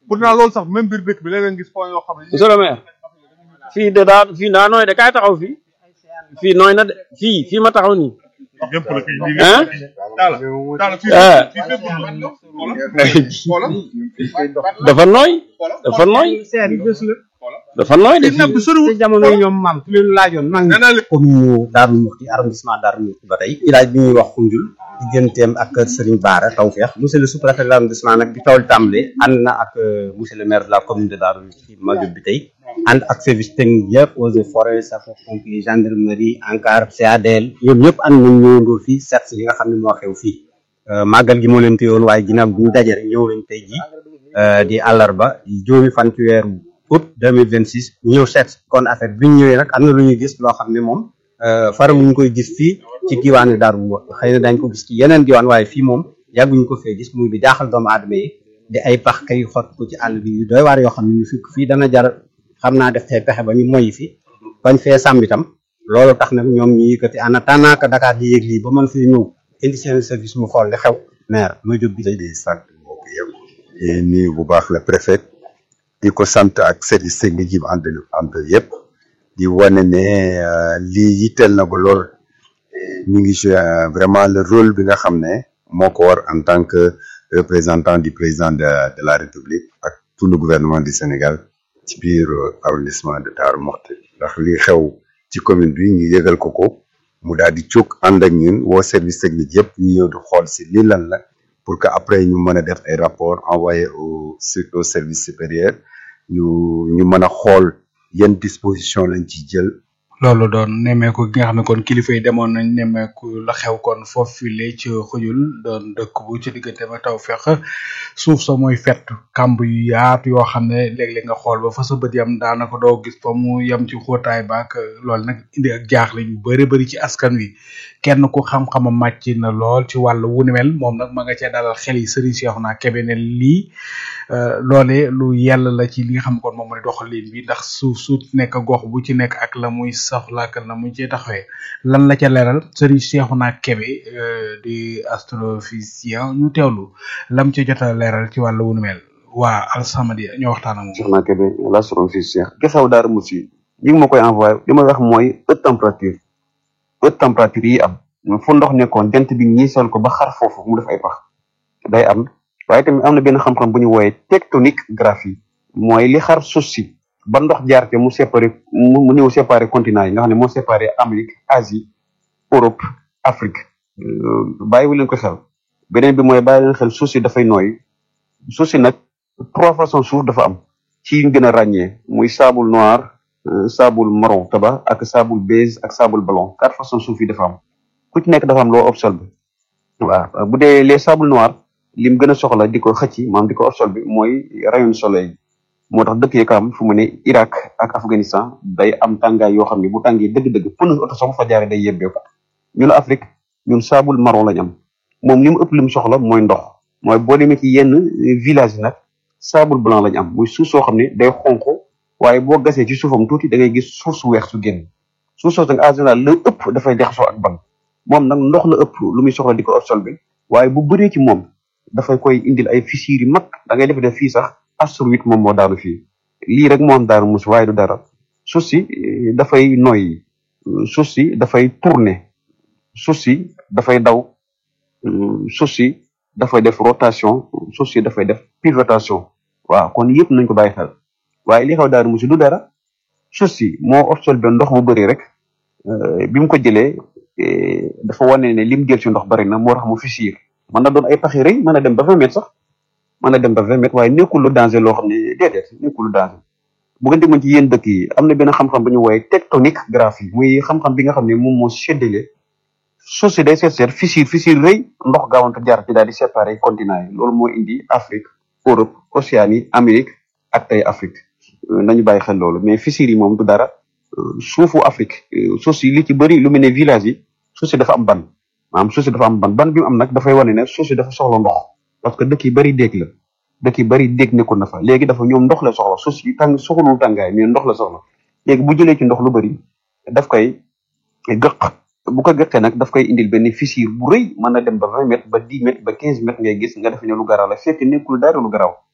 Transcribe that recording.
pourtant loolu sax même biir dëkk bi léeg-léeg gis point yoo xam ne monsieur le maire fii de daa fii daa nooy de kaay taxaw fii fii nooy na de fii fii ma taxaw nii yëpp la kay lii ah daala daala fii ah fii fépp xoolal dafa nooy dafa nooy seer yi bés la dafa nooy de fii nag fii bu soriwul ci jamono yi ñoom maam fi leen laajoon mag nee naa leen commune Darou Mouhty arrondissement Darou Mouhty ba tey village bi ñuy wax Koundiul digganteem ak kër Serigne Bara Tawfekh monsieur le sous-préfet de l'arrondissement nag bi taw li tàmbalee ànd na ak euh, monsieur le maire de la commune de Darou Mouhty Madiop bi tey ànd ak service technique yëpp eaux et forêts sapeurs-pompiers gendarmerie ANCAR CADL ñoom ñëpp ànd nañ ñëwandoo fii seet si li nga xam ne moo xew fii Euh, màggal gi moo leen téyoon waaye ginnaaw bi ñu daje rek ñëw nañ tey ji euh, di àllarba di juróomi fan ci weeru août 2026 ñu ñëw seet kon affaire bi ñu ñëwee nag am na lu ñuy gis loo xam ne moom faram ñu koy gis fii ci diwaanu Darou Mouhty xëy na dañ ko gis ci yeneen diwaan waaye fii moom yàgguñu ko fee gis muy di jaaxal doomu aadama yi di ay pax kay xott ko ci àll bi yu doy waar yoo xam ne ñu fi fii dana jar xam naa def tey pexe ba ñu moyi fi bañ fee sàmm itam loolu tax nag ñoom ñu yëkkati en attendant que Dakar di yëg lii ba mën fee ñëw indi seen service mu xool li xew maire ma jóg bi di sant mbokk yëpp di nuyu bu baax la préfet di ko sant ak service technique yi mu ànd ànd yëpp di wane ne euh, lii yitteel na ko lool ñu ngi joué euh, vraiment le rôle bi nga xam ne moo ko war en tant que représentant du président de, de la République ak tout le gouvernement du Sénégal ci biir euh, arrondissement de Darou Mouhty ndax li xew ci commune bi ñu yëgal ko ko mu daal di jóg ànd ak ñun woo service technique yëpp ñu ñëw di xool si lii lan la pour que après ñu mën a def ay rapport envoyé au su- au service supérieur ñu ñu mën a xool yan disposition lañ ci jël loolu doon nemmeeku gi nga xam ne kon kilifa yi demoon nañ nemmeeku la xew kon foofu file ci xujul doon dëkk bu ci diggante ba taw fex suuf sa mooy fett kamb yu yaatu yoo xam ne léeg-léeg nga xool ba fa sa bët yam daanaka doo gis fa mu yem ci xóotaay baak loolu nag indi ak jaaxle ñu bëri bëri ci askan wi kenn ku xam-xama màcc na lool ci wàllu wu ni mel moom nag ma nga cee dalal xel yi Serigne Cheikhouna Kébé ne lii euh, loolee lu yell la ci li nga xam ne kon moom mooy doxalin bi ndax suuf su nekk gox bu ci nekk ak la muy soxla ak la muy ci taxawee lan la ca leeral Serigne Cheikhouna Kébé euh, di astrophysicien ñu teewlu lam ci jot a leeral ci wàllu wu ni mel waa Alsamadi ñoo waxtaan ak moom. Cheikhouna Kébé la soxna fi Cheikh gesaw Darou Mouhty ñi ngi ma koy envoyé li may wax mooy haute température haute température yi am fu ndox nekkoon jant bi ñiisal ko ba xar foofu mu def ay pax day am waaye tamit am na benn xam-xam bu ñu wooyee tectonique graphie mooy li xar suuf si ba ndox jaar te mu séparé mu mu ñëw séparé continent yi nga xam ne moo séparé Amérique Asie Europe Afrique bàyyiwu leen ko xel beneen bi mooy bàyyi leen xel suuf si dafay nooy suuf si nag trois façons suuf dafa am ci yi ñu gën a ràññee muy sable noir euh, sable marron tabac ak sable beige ak sable blanc quatre façons suuf yi dafa am ku ci nekk dafa am loo absorbé waaw bu dee les sable noir lim gën a soxla di ko xëcc maanaam di ko absorbé mooy rayon soleil moo tax dëkk yi ko am fu mu ne Irak ak Afghanistan day am tàngaay yoo xam ne bu tàngee dëgg-dëgg pneu oto sax bu fa jaaree day yebbeeku ñun Afrique ñun sable marron lañ am moom li mu ëpp li mu soxla mooy ndox mooy boo demee ci yenn village yi nag sable blanc lañ am muy suuf soo xam ne day xonq waaye boo gasee ci suufam tuuti da ngay gis suuf su weex su génn suuf soo nag en général la ëpp dafay jaxasoo ak ban moom nag ndox la ëpp lu muy soxla di ko absorbé waaye bu bëree ci moom dafay koy indil ay fissures yu mag da ngay def def fii sax astroïde moom moo daanu fii lii rek moo am Darou Mouhty waaye du dara suuf si eh, dafay noyyi suuf si dafay tourner suuf si dafay daw euh, suuf si dafay def rotation suuf si dafay def pivotation waaw kon yëpp nañ ko bàyyi xel waaye li xew Darou Mouhty du dara suuf si moo absorbé ndox mu bëri rek euh, bi mu ko jëlee eh, dafa wane ne lim jël ci ndox bëri na moo tax mu fissure mën na doon ay paxi rëy mën na dem ba vingt mètres sax mën na dem ba vingt mètres waaye nekkul lu danger loo xam ne déedéet nekkul lu danger bu ngeen demoon ci yéen dëkk yi am na benn xam-xam bu ñu wooyee tectonique graphie muy xam-xam bi nga xam ne moom moo séddale suuf si day seet seet fissure fissure rëy ndox gaawante jaar ci daal di séparer continent yi loolu moo indi Afrique Europe Océanie Amérique ak tey Afrique Euh, nañu bàyyi xel loolu mais fissure yi moom du dara Euh, suufu Afrique euh, suuf si li ci bëri lu mel ne village yi suuf si dafa am ban maanaam suuf si dafa am ban ban bi mu am nag dafay wane ne suuf si dafa soxla ndox parce que dëkk yi bëri déeg la dëkk yi bëri déeg nekkoon na fa léegi dafa ñoom ndox la soxla suuf si tàng soxlul tàngaay mais ndox la soxla léegi bu jëlee ci ndox lu bëri daf koy gëq bu ko gëqee nag daf koy indil benn fissure bu rëy mën na dem ba vingt mètres ba dix mètres ba quinze mètres ngay gis nga defe ne lu garaaw la fekk nekkul dara lu garaaw